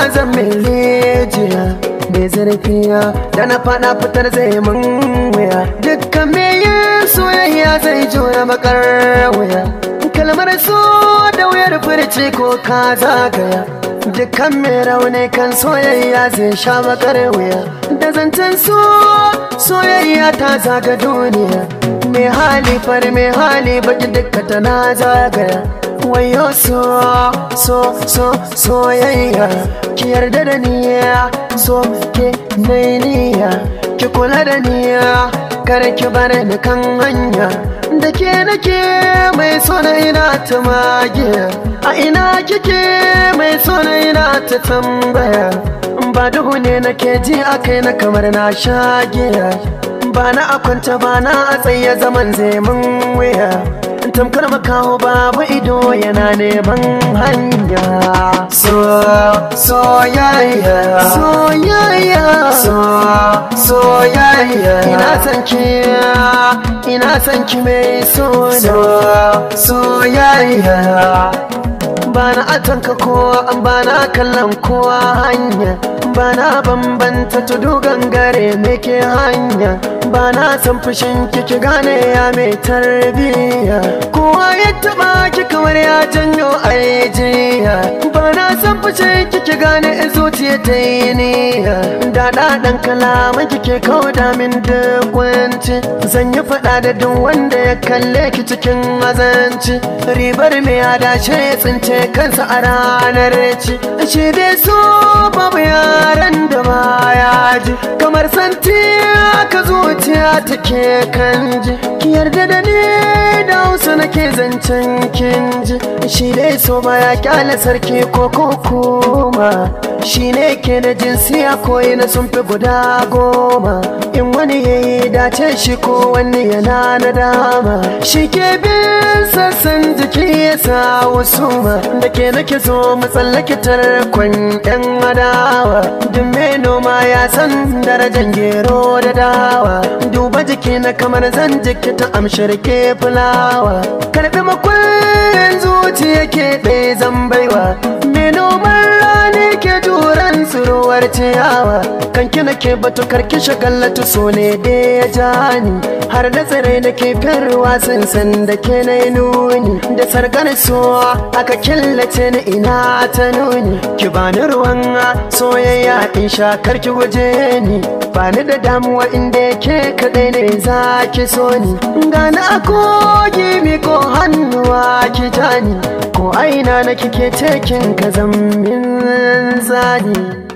zan mai rijiya mai zurfiya da na fada fitar zai mun wuya dukkan me yin soyayya zai jura bakar wuya kalmar so da wuyar furci ko ka zagaya dukkan mai rauni kan soyayya zai sha bakar wuya da zancen so soyayya ta zaga duniya mai hali far mai hali baki dukka tana zagaya wayo so so so soyayya ki yarda da niya so ke niyya ki kula da niya kar ki bar ni kan hanya da ke nake mai so na ina ta magiya a ina kike mai so na ina ta tambaya ba duhu ne nake ji a kai na kamar na shagiya ba na akwanta ba na a tsaye zaman zai mun wuya tamkar makaho babu ido yana neman hanya so soyayya soyayya so soyayya ina san ki ina san ki mai so soyayya bana atanka kowa an bana kallon kowa hanya bana bambanta tudu gangare ke hanya bana san fushin kiki gane ya mai tarbiya kowa ya taba ki kamar ya janyo aijiya bana san fushin kiki gane zuciya ta yi niya da ɗaɗan kalaman kike kauda min duk wanci zan yi faɗa da duk wanda ya kalle ki cikin azanci ribar mai adashe ya tsince kansa a ranar ci shi dai so babu yaran da baya ji kamar santi aka zuciya take kan ji ki yarda da ni da hausa nake zancen kin ji shi dai so baya kyale sarki ko kuma shi ne ke da jinsiya koyi na sun fi guda goma in wani ya yi dace shi ko wani yana na dama shi ke bin sassan jiki ya sa wasu ma da ke nake so matsallake tarkon yan adawa duk mai noma ya san darajan gero da dawa duba jiki na kamar zan jiki ta amshar ke fulawa karbi makullin zuciya ke ɗaya zan baiwa mai noman rani ke turan tsiruwar ciyawa kan kina ke batu karki shagallatu so ne da ya jani har da tsire da ke ruwa sun san da ke na nuni da sarkar so aka killace ni ina ta nuni ki bani ruwan soyayya in sha karki guje ni bani da damuwa inda ke kadai ne za ki so ni gani a kogi mi ko hannuwa ki tani ko aina na kike tekin ka zammin zani